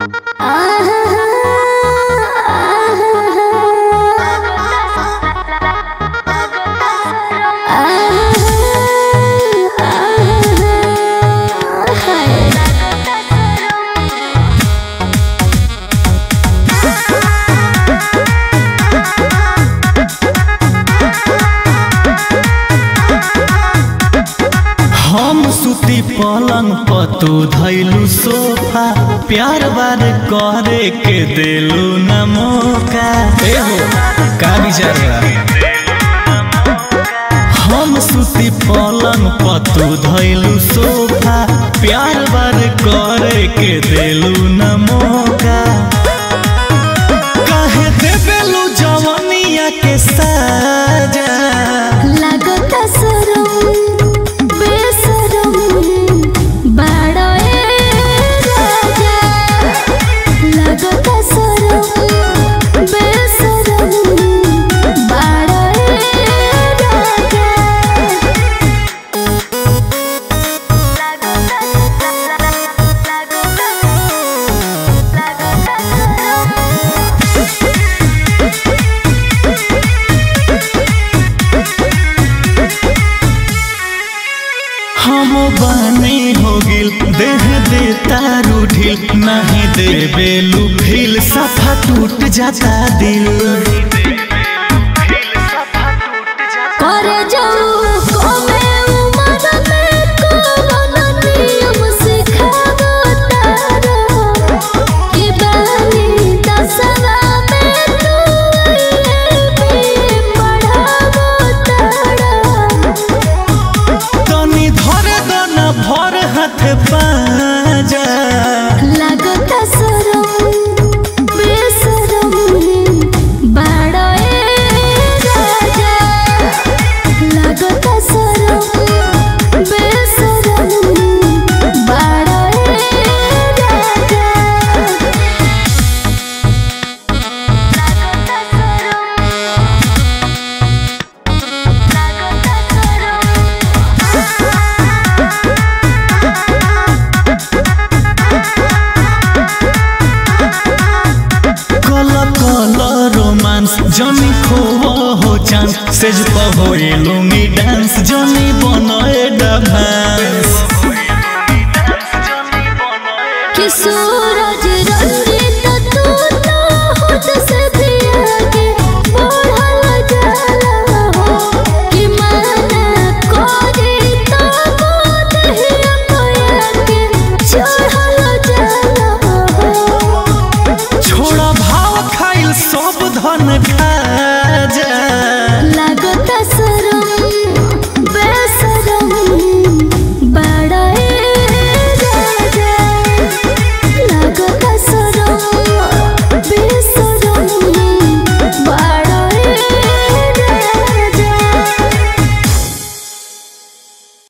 हम सुती पलंग पतू धैलू सोफा प्यार बार करे के देलू न मौका एहो का विचार बा हम सुती पलंग पतू धैलू सोफा प्यार बार करे के देलू न मौका काहे देबेलू जवनिया के साजा लागता सरम बेसरम बाड़ा ए राजा लागता सरम बेसरम बाड़ा ए राजा हम बानी हो गिल देह देता रूठिल नहीं देबे लुभिल सफा टूट जाता दिल करे जाऊ कोमे उमर में कोरोना नियम सिखावो तारो कि बानी दसवा में तू ये भी पढ़ावो तारो तनी धर दो न भर हाथ पाजा लागता सरम बेसरम बाड़ा ए राजा लागता सरम बेसरम बाड़ा ए राजा लागता कल कल रोमांस जनी खो हो चांस सेज पर होए लुंगी डांस जनी